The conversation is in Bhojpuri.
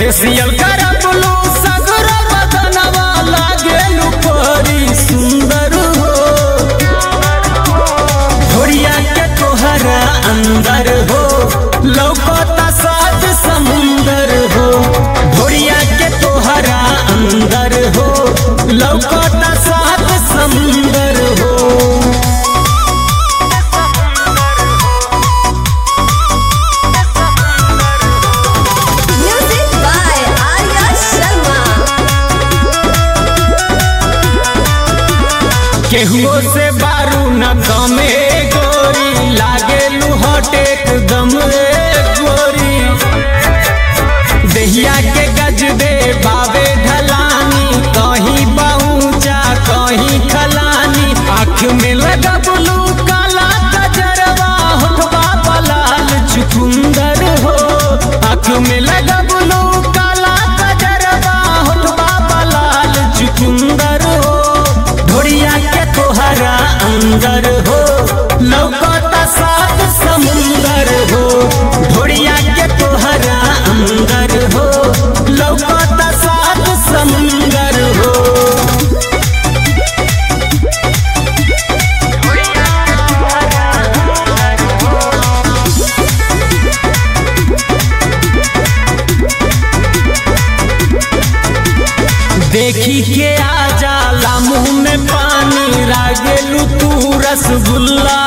फेसियल करबलू सगर बदनवा लागेलू परी सुंदर हो भोरिया के तोहरा अंदर हो लौकता सात समुंदर हो भोरिया के तोहरा अंदर हो लौकता सात समुंदर हो Music by Arya Sharma. केहुओ से बारू न कमे गोरी लागे लुहट एकदम रे गोरी दहिया के गज दे बाबे ढलानी कहीं पहुँचा कहीं खलानी आँख में लगबलू काला कजरवा होठवा बलाल चुकुंदर हो आँख में लगबलू काला कजरवा होठवा बलाल चुकुंदर हो ढोरिया के तोहरा अंदर हो लौकता सात समुंदर हो ढोरिया के तोहरा अंदर हो लौकता सात समुंदर हो देखी के आ जाला मुंह में पानी रागेलू तू रसगुल्ला